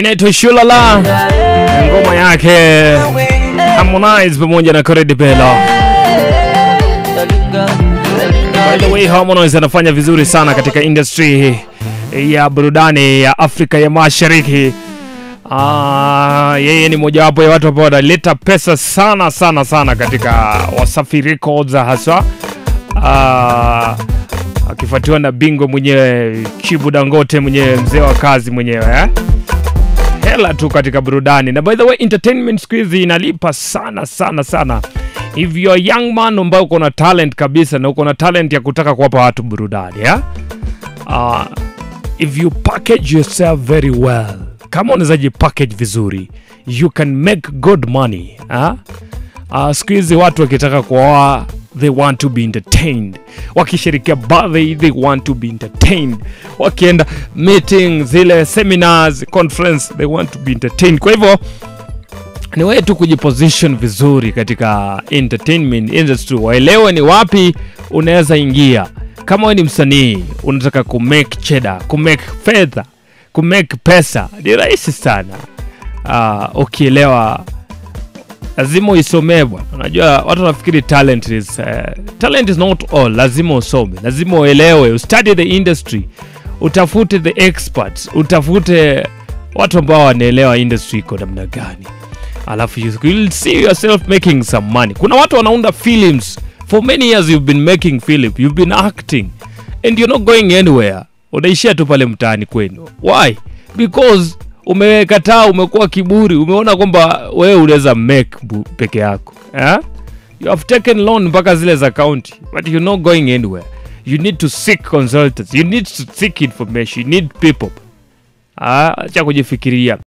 inaitwa Shulala, ngoma yake Harmonize pamoja na Corey Bello. By the way, Harmonize anafanya vizuri sana katika industry ya burudani ya Afrika ya Mashariki. Ah, yeye ni mojawapo ya watu ambao wanaleta pesa sana sana sana katika Wasafi Records haswa. Ah, akifuatiwa na bingwa mwenyewe Chibu Dangote mwenyewe mzee wa kazi mwenyewe eh? hela tu katika burudani na by the way entertainment siku hizi inalipa sana sana sana if you are young man ambayo uko na talent kabisa na uko na talent ya kutaka kuwapa watu burudani yeah? uh, if you package yourself very well kama unaweza jipackage vizuri you can make good money huh? uh, siku hizi watu wakitaka kuoa they want to be entertained wakishirikia birthday they want to be entertained wakienda meeting zile seminars conference they want to be entertained kwa hivyo ni wewe tu kujiposition vizuri katika entertainment industry waelewe ni wapi unaweza ingia kama wewe ni msanii unataka kumake cheda kumake fedha kumake pesa ni rahisi sana uh, ukielewa lazima uisomee bwana unajua watu wanafikiri talent is uh, talent is not all lazima usome lazima uelewe ustudy the industry utafute the experts utafute watu ambao wanaelewa industry iko namna gani alafu you will see yourself making some money kuna watu wanaunda films for many years you've been making film you've been acting and you're not going anywhere unaishia tu pale mtaani kwenu why because umekataa umekuwa kiburi umeona kwamba wewe unaweza make bu- peke yako eh? you have taken loan mpaka zile za county but you're not going anywhere you need to seek consultants you need to seek information you need people ah, acha kujifikiria